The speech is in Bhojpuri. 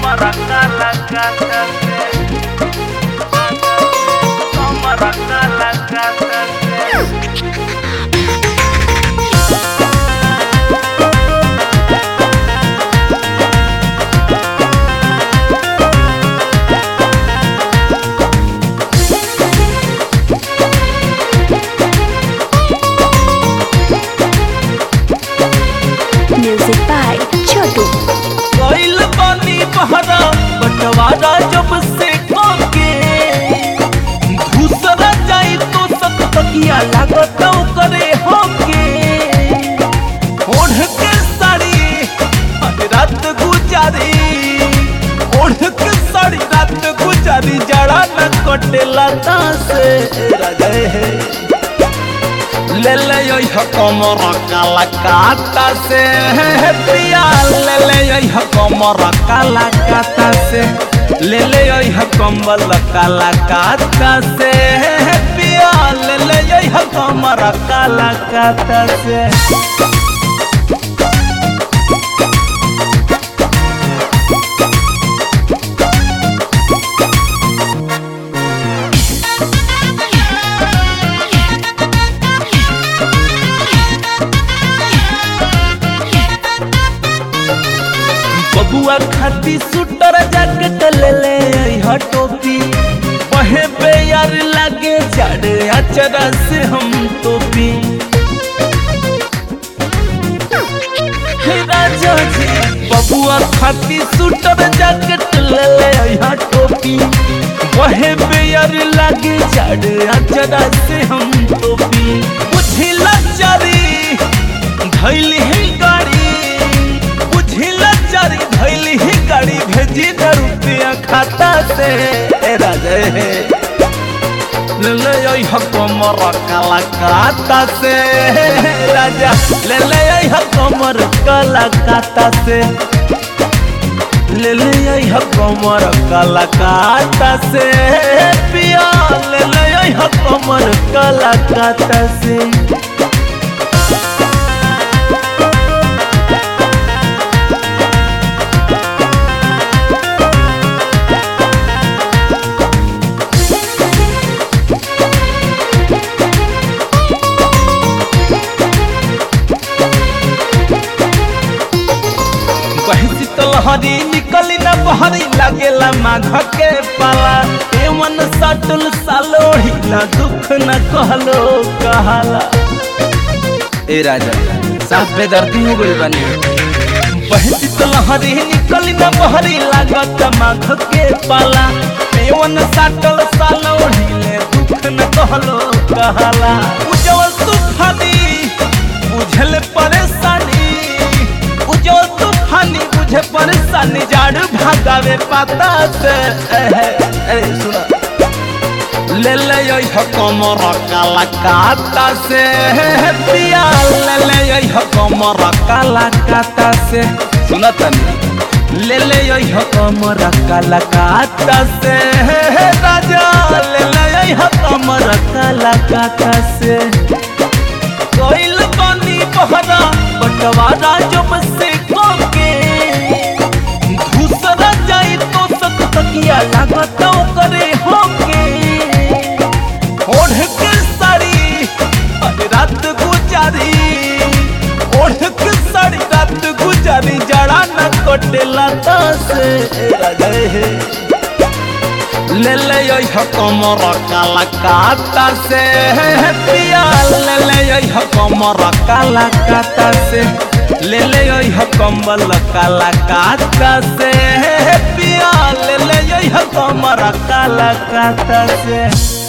Toma la casa Toma la casa Music by Chotu. कोइल पानी बहरा बटवारा जब से खाके दूसरा जाई तो सब तकिया लागत करे होके ओढ़ के साड़ी आज रात गुजारी ओढ़ के साड़ी रात गुजारी जड़ा न कटेला से राजा है ले ले यो कमर काला काता से पिया ले ले यो कमर काला काता से ले ले यो कम्बल काला काता से पिया ले ले यो कमर काला काता से बबुआ खाती सुटर जैकेट ले ले यह टोपी वहे पे यार लगे चढ़ अचरा से हम टोपी हे राजा जी बबुआ खाती सुटर जैकेट ले ले यह टोपी वहे पे यार लगे चढ़ अचरा से हम टोपी बुझिला चारी धैली ही गाड़ी बुझिला चारी धैली ही गाड़ी भेजी न रुपया खाता से ए राजे ले ले आई कमर काला काता से राजा ले ले आई कमर काला काता से ले ले आई कमर काला काता से पिया ले ले आई कमर काला काता से बहसी तलहरी निकली न बहरी लागेला माघ के पाला एवन सटल सालोही न दुख न कहलो कहाला ए राजा साफ बेदर्दी हो गइल बानी बहसी तलहरी निकली न बहरी लागत माघ के पाला एवन सटल सालोही ले दुख न कहलो कहाला उजवल तूफानी बुझल परेशानी उजवल तूफानी बुझे परेशानी जाड़ भागावे पाता से अरे सुना ले ले यो कमर काला काता से पिया ले ले यो कमर काला काता से सुना तनी ले ले यो कमर काला काता से राजा ले ले यो कमर काला काता से कोइल पानी बहरा बटवारा जब से खोके दूसरा जाई तो सक तकिया लागत करे होके ओढ़ के साड़ी आज रात गुजारी ओढ़ के साड़ी रात गुजारी जड़ा न कटेला से राजा है ले ले यो कमर काला काता से पिया ले ले यो कमर काला काता से ले ले यो कम्बल काला काता से पिया ले ले यो कमर काला काता से